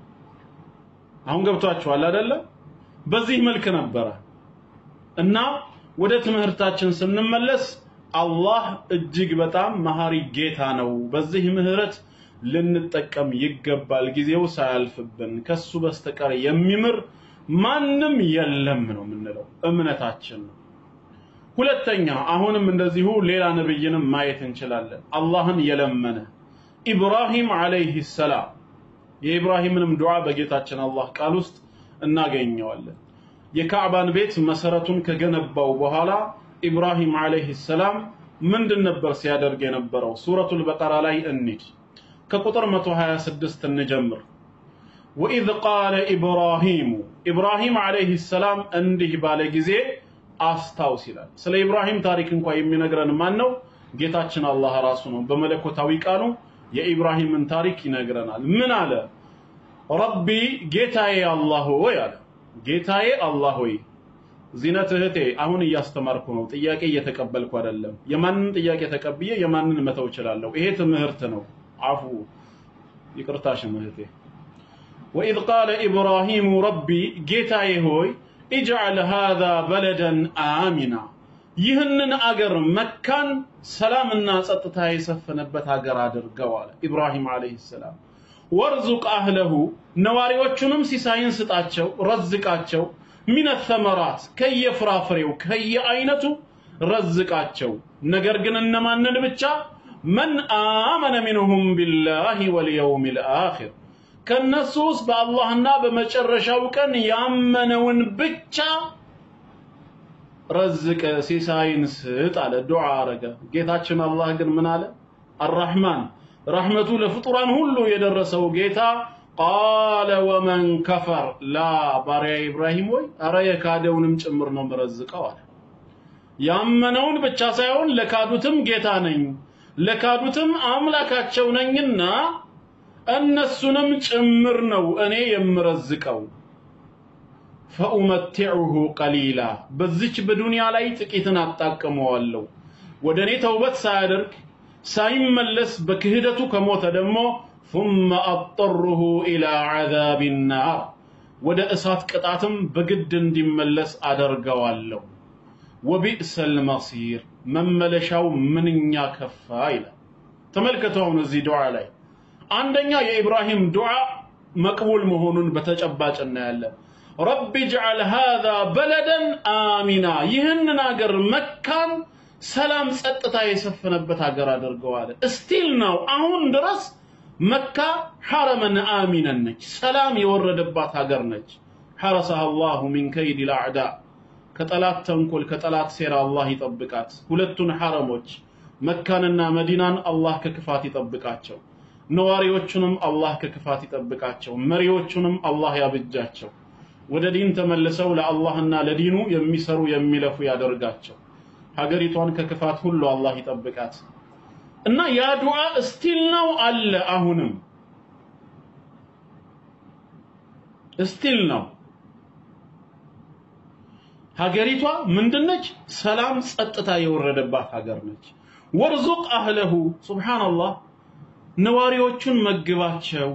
አሁን ገብቷችኋል አይደለ? በዚህ መልክ ነበረ እና ወደ ትምህርታችን ስንመለስ አላህ እጅግ በጣም መሐሪ ጌታ ነው። በዚህ ምህረት ልንጠቀም ይገባል። ጊዜው ሳያልፍብን ከሱ በስተቀር የሚምር ማንም የለም ነው የምንለው እምነታችን ነው። ሁለተኛ አሁንም እንደዚሁ ሌላ ነብይንም ማየት እንችላለን። አላህን የለመነ ኢብራሂም አለይሂ ሰላም የኢብራሂምንም ዱዓ በጌታችን አላህ ቃል ውስጥ እናገኘዋለን። የካዕባን ቤት መሰረቱን ከገነባው በኋላ ኢብራሂም አለይሂ ሰላም ምንድን ነበር ሲያደርግ የነበረው? ሱረቱል በቀራ ላይ እንሂድ። ከቁጥር 126 እንጀምር። ወኢዝ ቃለ ኢብራሂሙ ኢብራሂም አለይሂ ሰላም እንዲህ ባለ ጊዜ አስታውስ ይላል። ስለ ኢብራሂም ታሪክ እንኳ የሚነግረን ማን ነው? ጌታችን አላህ ራሱ ነው። በመለኮታዊ ቃሉ የኢብራሂምን ታሪክ ይነግረናል። ምን አለ? ረቢ ጌታዬ አላህ ሆይ አለ። ጌታዬ አላህ ሆይ ዚነት እህቴ አሁን እያስተማርኩ ነው። ጥያቄ እየተቀበልኩ አይደለም። የማንን ጥያቄ ተቀብዬ የማንን መተው እችላለሁ? ይሄ ትምህርት ነው። አፉ ይቅርታሽም እህቴ። ወኢዝ ቃለ ኢብራሂሙ ረቢ ጌታዬ ሆይ ኢጅዓል ሃዛ በለደን አሚና ይህንን አገር መካን ሰላምና ጸጥታ የሰፈነበት አገር አድርገው አለ ኢብራሂም አለይሂ ሰላም። ወርዙቅ አህለሁ ነዋሪዎቹንም ሲሳይን ስጣቸው፣ ረዝቃቸው ሚነ ተመራት ከየፍራፍሬው ከየአይነቱ ረዝቃቸው። ነገር ግን እነማንን ብቻ መን አመነ ሚንሁም ቢላሂ ወልየውሚል አኺር ከነሱ ውስጥ በአላህና በመጨረሻው ቀን ያመነውን ብቻ ረዝቅ ሲሳይን ስጥ አለ። ዱዓ አረገ። ጌታችን አላህ ግን ምን አለ? አራህማን ረህመቱ ለፍጡራን ሁሉ የደረሰው ጌታ ቃለ ወመን ከፈር ላ ባሪያ ኢብራሂም ወይ አረ የካደውንም ጭምር ነው ምረዝቀው አለ። ያመነውን ብቻ ሳይሆን ለካዱትም ጌታ ነኝ ለካዱትም አምላካቸው ነኝና እነሱንም ጭምር ነው እኔ የምረዝቀው። ፈኡመቲዑሁ ቀሊላ በዚች በዱንያ ላይ ጥቂትን አጣቅመዋለሁ። ወደ እኔ ተውበት ሳያደርግ ሳይመለስ በክህደቱ ከሞተ ደግሞ ثم أضطره إلى عذاب النار ወደ እሳት ቅጣትም በግድ እንዲመለስ አደርገዋለሁ። ወቢእሰል መሲር መመለሻው ምንኛ ከፋ ይላል። ተመልከቱ አሁን እዚህ ዱዓ ላይ አንደኛ የኢብራሂም ዱዓ መቅቡል መሆኑን በተጨባጭ እናያለን። ረቢ ጅዓል ሃዛ በለደን አሚና ይህንን አገር መካን ሰላም ጸጥታ የሰፈነበት ሀገር አድርገዋል። እስቲል ነው አሁን ድረስ መካ ሐረመን አሚነን ነች፣ ሰላም የወረደባት ሀገር ነች። ሐረሰሃ አላሁ ሚን ከይድ ልአዕዳ ከጠላት ተንኮል ከጠላት ሴራ አላህ ይጠብቃት። ሁለቱን ሐረሞች መካንና መዲናን አላህ ከክፋት ይጠብቃቸው። ነዋሪዎቹንም አላህ ከክፋት ይጠብቃቸው። መሪዎቹንም አላህ ያብጃቸው። ወደ ዲን ተመልሰው ለአላህና ለዲኑ የሚሰሩ የሚለፉ ያደርጋቸው። ሀገሪቷን ከክፋት ሁሉ አላህ ይጠብቃት እና ያ ዱዓ እስቲል ነው አለ። አሁንም እስቲል ነው። ሀገሪቷ ምንድነች? ሰላም ጸጥታ የወረደባት ሀገር ነች። ወርዙቅ አህለሁ ሱብሃንአላህ ነዋሪዎቹን መግባቸው።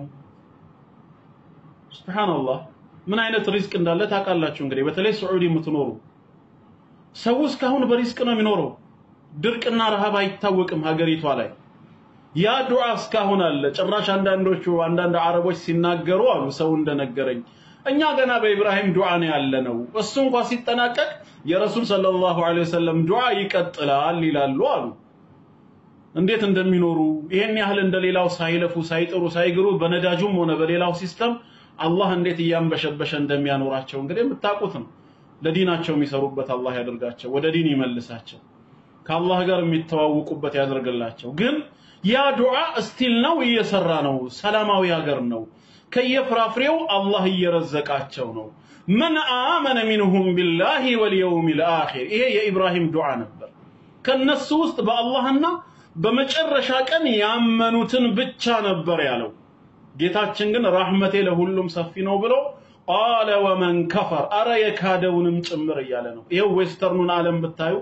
ሱብሃንአላህ ምን አይነት ሪዝቅ እንዳለ ታውቃላችሁ። እንግዲህ በተለይ ስዑዲ የምትኖሩ ሰው እስካሁን በሪዝቅ ነው የሚኖረው። ድርቅና ረሃብ አይታወቅም ሀገሪቷ ላይ። ያ ዱዓ እስካሁን አለ። ጭራሽ አንዳንዶቹ አንዳንድ አረቦች ሲናገሩ አሉ ሰው እንደነገረኝ እኛ ገና በኢብራሂም ዱዓ ነው ያለነው። እሱ እንኳ ሲጠናቀቅ የረሱል ሰለላሁ ዐለይሂ ወሰለም ዱዓ ይቀጥላል ይላሉ አሉ። እንዴት እንደሚኖሩ ይሄን ያህል እንደሌላው ሳይለፉ ሳይጥሩ ሳይግሩ በነዳጁም ሆነ በሌላው ሲስተም አላህ እንዴት እያንበሸበሸ እንደሚያኖራቸው እንግዲህ የምታውቁት ነው። ለዲናቸው የሚሰሩበት አላህ ያደርጋቸው፣ ወደ ዲን ይመልሳቸው፣ ከአላህ ጋር የሚተዋወቁበት ያደርግላቸው። ግን ያ ዱዓ እስቲል ነው እየሰራ ነው። ሰላማዊ ሀገር ነው። ከየፍራፍሬው አላህ እየረዘቃቸው ነው። መን አመነ ሚንሁም ቢላሂ ወልየውሚል አኺር ይሄ የኢብራሂም ዱዓ ነበር። ከነሱ ውስጥ በአላህና በመጨረሻ ቀን ያመኑትን ብቻ ነበር ያለው። ጌታችን ግን ረህመቴ ለሁሉም ሰፊ ነው ብሎ ቃለ ወመን ከፈር አረ የካደውንም ጭምር እያለ ነው። ይኸው ዌስተርኑን ዓለም ብታዩ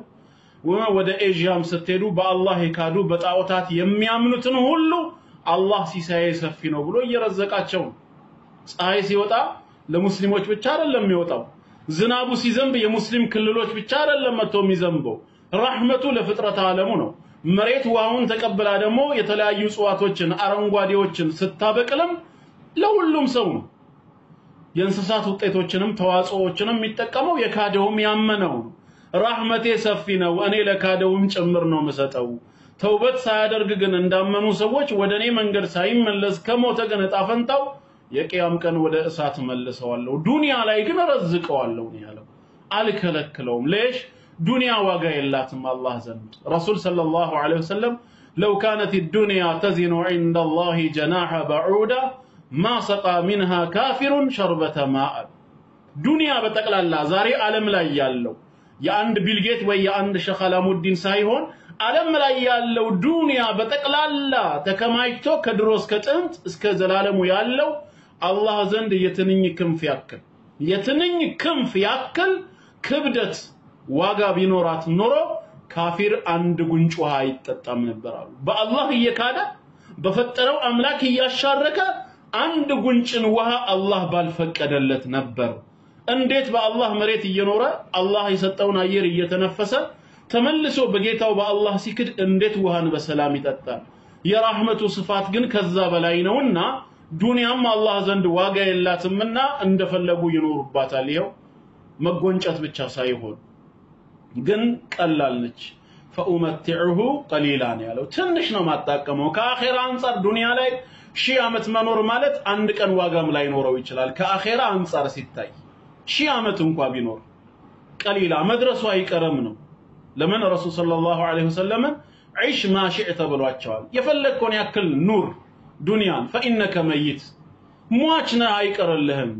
ወደ ኤዥያም ስትሄዱ በአላህ የካዱ በጣዖታት የሚያምኑትን ሁሉ አላህ ሲሳዬ ሰፊ ነው ብሎ እየረዘቃቸው ነው። ፀሐይ ሲወጣ ለሙስሊሞች ብቻ አይደለም የሚወጣው። ዝናቡ ሲዘንብ የሙስሊም ክልሎች ብቻ አይደለም መጥቶ የሚዘንበው። ረህመቱ ለፍጥረት ዓለሙ ነው። መሬት ውሃውን ተቀብላ ደግሞ የተለያዩ እጽዋቶችን አረንጓዴዎችን ስታበቅልም ለሁሉም ሰው ነው። የእንስሳት ውጤቶችንም ተዋጽኦዎችንም የሚጠቀመው የካደውም ያመነው ነው። ራህመቴ ሰፊ ነው፣ እኔ ለካደውም ጭምር ነው የምሰጠው። ተውበት ሳያደርግ ግን እንዳመኑ ሰዎች ወደ እኔ መንገድ ሳይመለስ ከሞተ ግን እጣ ፈንታው የቅያም ቀን ወደ እሳት መልሰዋለሁ። ዱንያ ላይ ግን ረዝቀዋለሁ ነው ያለው። አልከለክለውም። ሌሽ ዱንያ ዋጋ የላትም አላህ ዘንድ። ረሱል ሰለላሁ ዐለይሂ ወሰለም ለው ካነት ዱንያ ተዚኑ ዐንደ አላህ ጀናሐ በዑዳ ማ ሰቃ ሚንሃ ካፊሩን ሸርበተ ማእ። ዱንያ በጠቅላላ ዛሬ ዓለም ላይ ያለው የአንድ ቢልጌት ወይ የአንድ ሸኽ አላሙዲን ሳይሆን ዓለም ላይ ያለው ዱንያ በጠቅላላ ተከማችቶ ከድሮ እስከ ጥንት እስከ ዘላለሙ ያለው አላህ ዘንድ የትንኝ ክንፍ ያክል የትንኝ ክንፍ ያክል ክብደት ዋጋ ቢኖራት ኖሮ ካፊር አንድ ጉንጭ ውሃ አይጠጣም ነበር አሉ። በአላህ እየካደ በፈጠረው አምላክ እያሻረከ አንድ ጉንጭን ውሃ አላህ ባልፈቀደለት ነበር። እንዴት በአላህ መሬት እየኖረ አላህ የሰጠውን አየር እየተነፈሰ ተመልሶ በጌታው በአላህ ሲክድ እንዴት ውሃን በሰላም ይጠጣል? የራህመቱ ስፋት ግን ከዛ በላይ ነውና ዱንያም አላህ ዘንድ ዋጋ የላትምና እንደፈለጉ ይኖሩባታል። ይኸው መጎንጨት ብቻ ሳይሆን ግን ቀላል ነች። ፈኡመቲዑሁ ቀሊላ ነው ያለው። ትንሽ ነው ማጣቀመው። ከአኼራ አንጻር ዱንያ ላይ ሺህ ዓመት መኖር ማለት አንድ ቀን ዋጋም ላይኖረው ይችላል። ከአኼራ አንጻር ሲታይ ሺህ ዓመት እንኳ ቢኖር ቀሊላ መድረሱ አይቀርም ነው። ለምን ረሱል ሰለላሁ ዐለይሂ ወሰለም ዒሽ ማ ሺዕተ ብሏቸዋል። የፈለግከውን ያክል ኑር ዱንያን ፈኢነከ መይት ሟች ነህ አይቀርልህም።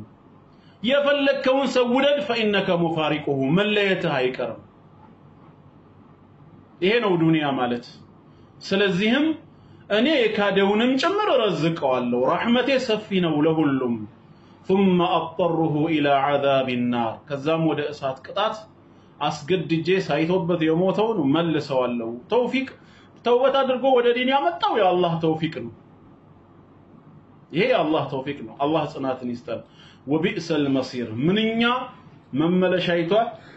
የፈለግከውን ሰው ውደድ ፈኢነከ ሙፋሪቁሁ መለየትህ አይቀርም። ይሄ ነው ዱንያ ማለት። ስለዚህም እኔ የካደውንም ጭምር እረዝቀዋለሁ፣ ረሕመቴ ሰፊ ነው ለሁሉም። ثم أضطره إلى عذاب النار ከዛም ወደ እሳት ቅጣት አስገድጄ ሳይቶበት የሞተውን መልሰዋለሁ። ተውፊቅ ተውበት አድርጎ ወደ ዲን ያመጣው የአላህ ተውፊቅ ነው። ይሄ የአላህ ተውፊቅ ነው። አላህ ጽናትን ይስጠን። ወቢእሰል መሲር ምንኛ መመለሻይቷ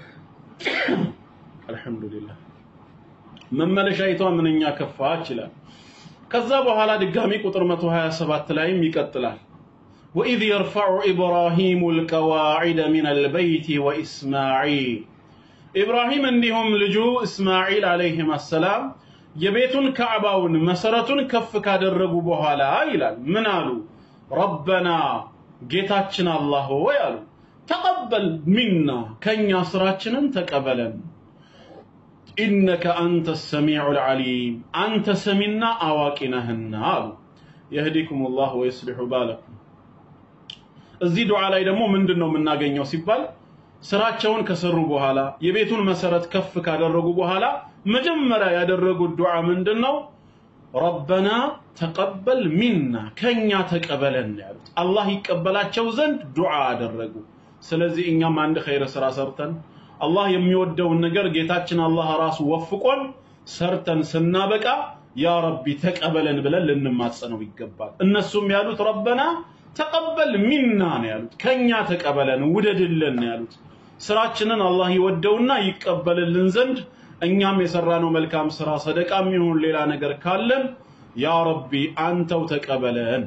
አልሐምዱሊላህ መመለሻይቷ ምንኛ ከፋች ይላል። ከዛ በኋላ ድጋሚ ቁጥር 127 ላይም ይቀጥላል። وإذ يرفع إبراهيم القواعد من البيت وإسماعيل إبراهيم እንዲሁም ልጁ እስማዒል አለይሂም አሰላም የቤቱን ካዕባውን መሰረቱን ከፍ ካደረጉ በኋላ ይላል ምን አሉ? ረበና ጌታችን አላህ ሆይ አሉ ተቀበል ሚና ከኛ ስራችንን ተቀበለን ኢነከ አንተ ሰሚዑል ዓሊም አንተ ሰሚና አዋቂ ነህና አሉ። የህዲኩም ላህ ወይስሊሑ ባለኩም። እዚህ ዱዓ ላይ ደግሞ ምንድን ነው የምናገኘው ሲባል ስራቸውን ከሰሩ በኋላ የቤቱን መሰረት ከፍ ካደረጉ በኋላ መጀመሪያ ያደረጉት ዱዓ ምንድን ነው? ረበና ተቀበል ሚና ከኛ ተቀበለን ያሉት አላህ ይቀበላቸው ዘንድ ዱዓ አደረጉ። ስለዚህ እኛም አንድ ኸይር ስራ ሰርተን አላህ የሚወደውን ነገር ጌታችን አላህ ራሱ ወፍቆን ሰርተን ስናበቃ ያ ረቢ ተቀበለን ብለን ልንማጸነው ይገባል። እነሱም ያሉት ረበና ተቀበል ሚና ነው ያሉት፣ ከኛ ተቀበለን ውደድልን ነው ያሉት። ስራችንን አላህ ይወደውና ይቀበልልን ዘንድ እኛም የሰራነው መልካም ስራ ሰደቃም ይሁን ሌላ ነገር ካለን ያ ረቢ አንተው ተቀበለን።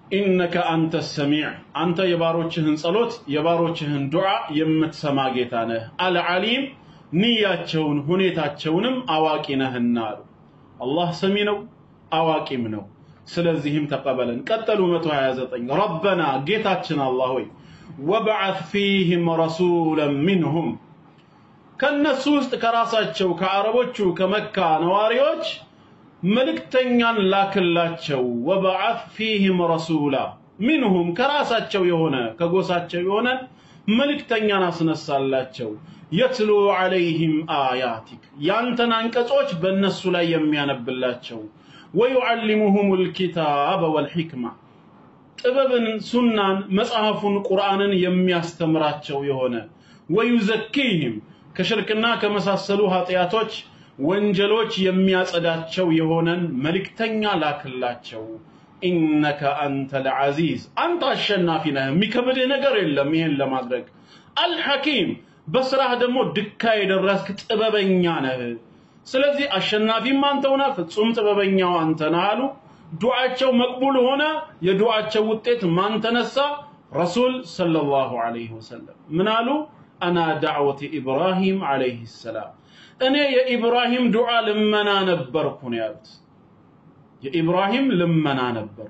ኢነከ አንተ ሰሚዕ አንተ የባሮችህን ጸሎት የባሮችህን ዱዓ የምትሰማ ጌታ ነህ። አልዓሊም ንያቸውን ሁኔታቸውንም አዋቂ ነህና አሉ። አላህ ሰሚ ነው አዋቂም ነው። ስለዚህም ተቀበለን። ቀጠሉ 129 ረበና ጌታችን አላህ ሆይ ወበዓት ፊህም ረሱለን ሚንሁም ከነሱ ውስጥ ከራሳቸው ከአረቦቹ ከመካ ነዋሪዎች መልእክተኛን ላክላቸው። ወበዓት ፊህም ረሱላ ሚንሁም ከራሳቸው የሆነ ከጎሳቸው የሆነ መልእክተኛን አስነሳላቸው። የትሉ ዐለይህም አያቲክ ያንተን አንቀጾች በእነሱ ላይ የሚያነብላቸው ወዩዓሊሙሁም ልኪታበ ወልሕክማ ጥበብን፣ ሱናን፣ መጽሐፉን፣ ቁርአንን የሚያስተምራቸው የሆነ ወዩዘኪህም ከሽርክና ከመሳሰሉ ኃጢአቶች ወንጀሎች የሚያጸዳቸው የሆነን መልእክተኛ ላክላቸው። ኢነከ አንተ ልዓዚዝ አንተ አሸናፊ ነህ፣ የሚከብድህ ነገር የለም ይሄን ለማድረግ አልሐኪም በስራህ ደግሞ ድካ የደረስክ ጥበበኛ ነህ። ስለዚህ አሸናፊም አንተው ነህ፣ ፍጹም ጥበበኛው አንተ ነህ አሉ። ዱዓቸው መቅቡል ሆነ። የዱዓቸው ውጤት ማን ተነሳ? ረሱል ሰለላሁ ዐለይሂ ወሰለም ምን አሉ? አና ዳዕወት ኢብራሂም ዐለይሂ ሰላም እኔ የኢብራሂም ዱዓ ልመና ነበርኩ ነው ያሉት። የኢብራሂም ልመና ነበርኩ።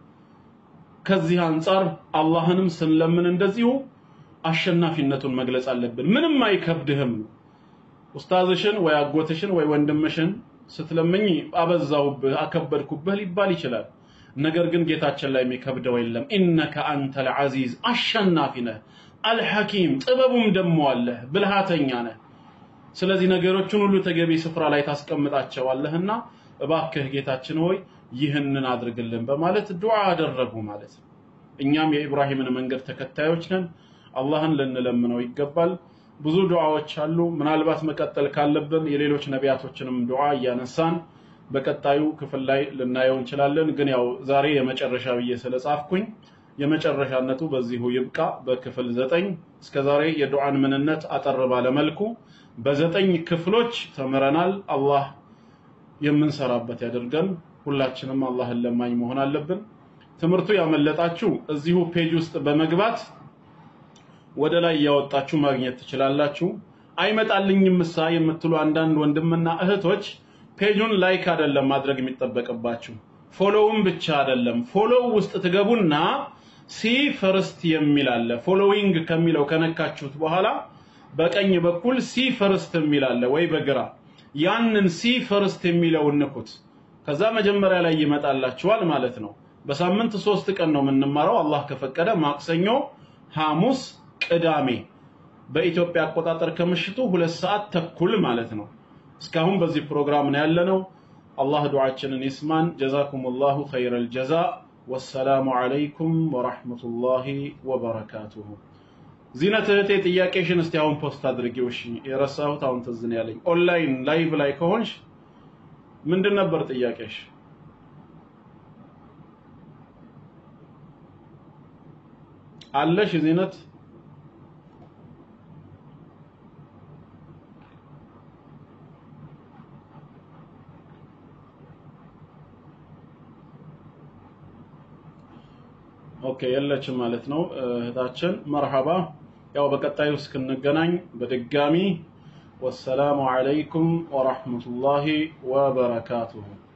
ከዚህ አንጻር አላህንም ስንለምን እንደዚሁ አሸናፊነቱን መግለጽ አለብን። ምንም አይከብድህም። ኡስታዝሽን ወይ አጎትሽን ወይ ወንድምሽን ስትለምኝ አበዛሁብህ፣ አከበድኩብህ ሊባል ይችላል። ነገር ግን ጌታችን ላይ የሚከብደው የለም። ኢነከ አንተል ዐዚዝ አሸናፊ ነህ፣ አልሐኪም ጥበቡም ደሞ አለህ፣ ብልሃተኛ ነህ። ስለዚህ ነገሮችን ሁሉ ተገቢ ስፍራ ላይ ታስቀምጣቸዋለህና እባክህ ጌታችን ሆይ ይህንን አድርግልን በማለት ዱዓ አደረጉ ማለት ነው። እኛም የኢብራሂምን መንገድ ተከታዮች ነን። አላህን ልንለምነው ይገባል። ብዙ ዱዓዎች አሉ። ምናልባት መቀጠል ካለብን የሌሎች ነቢያቶችንም ዱዓ እያነሳን በቀጣዩ ክፍል ላይ ልናየው እንችላለን። ግን ያው ዛሬ የመጨረሻ ብዬ ስለጻፍኩኝ የመጨረሻነቱ በዚሁ ይብቃ። በክፍል ዘጠኝ እስከ ዛሬ የዱዓን ምንነት አጠር ባለ መልኩ በዘጠኝ ክፍሎች ተምረናል። አላህ የምንሰራበት ያደርገን። ሁላችንም አላህን ለማኝ መሆን አለብን። ትምህርቱ ያመለጣችሁ እዚሁ ፔጅ ውስጥ በመግባት ወደ ላይ እያወጣችሁ ማግኘት ትችላላችሁ። አይመጣልኝም ምሳ የምትሉ አንዳንድ ወንድምና እህቶች ፔጁን ላይክ አይደለም ማድረግ የሚጠበቅባችሁ ፎሎውም ብቻ አይደለም። ፎሎው ውስጥ ትገቡና ሲ ፈርስት የሚል አለ። ፎሎዊንግ ከሚለው ከነካችሁት በኋላ በቀኝ በኩል ሲ ፈርስት የሚል አለ ወይ በግራ ያንን ሲ ፈርስት የሚለውን ንኩት። ከዛ መጀመሪያ ላይ ይመጣላችኋል ማለት ነው። በሳምንት ሶስት ቀን ነው የምንማረው አላህ ከፈቀደ ማክሰኞ፣ ሐሙስ፣ ቅዳሜ በኢትዮጵያ አቆጣጠር ከምሽቱ ሁለት ሰዓት ተኩል ማለት ነው። እስካሁን በዚህ ፕሮግራም ነው ያለነው። አላህ ዱዓችንን ይስማን። ጀዛኩሙላሁ ኸይረል ጀዛ። ወሰላሙ ዐለይኩም ወራህመቱላሂ ወበረካቱሁ። ዚነት እህቴ ጥያቄሽን እስቲ አሁን ፖስት አድርጊው። እሺ የረሳሁት አሁን ትዝ ነው ያለኝ። ኦንላይን ላይቭ ላይ ከሆንሽ ምንድን ነበር ጥያቄሽ? አለሽ ዚነት? ኦኬ የለችም ማለት ነው እህታችን። መርሐባ። ያው በቀጣዩ እስክንገናኝ በድጋሚ ወሰላሙ ዐለይኩም ወራህመቱላሂ ወበረካቱሁ።